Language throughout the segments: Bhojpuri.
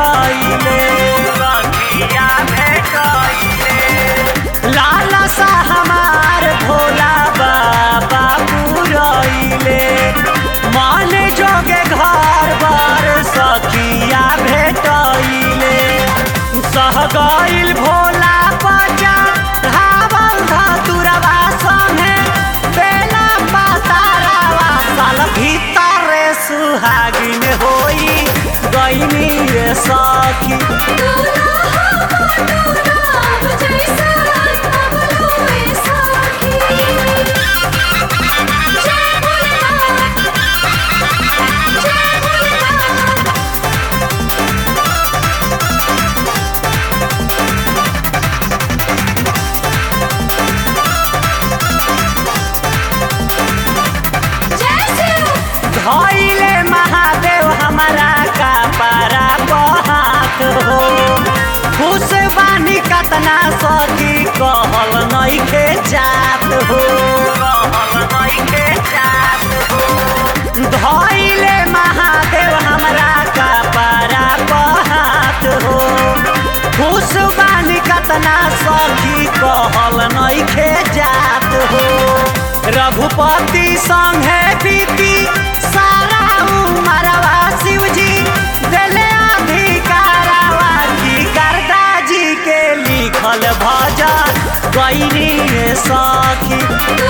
भेटैले सखिया भेटैले लाला सा हमार भोला बाबा पुरैले मन जोगे घर बार सखिया भेटैले सह गइल भोला पचा धावल धतुरवा संगे बेला पातारावा साल भीतरे सुहागिन होई गइनी रे सखी धइले महादेव हमारा का पारा बहात हो खुश बानी कतना सखी कहल नइखे जात हो कहल नइखे जात हो धइले महादेव हमरा का पारा बहात हो खुश बानी कतना सखी कहल नइखे जात हो रघुपति संगे बीती सारा उमरवा शिवजी दिले अधिकारवा की करदा जी के लिखल भजन गईनी सखी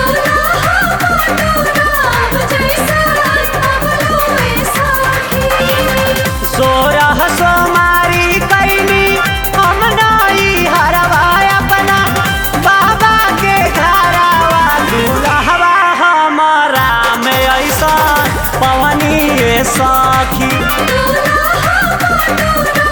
सोरह सोमारी कैनी हम नई हरवा अपना बाबा के घरवा दुल्हवा हमारा में ऐसा पवनी सखी दूल्हा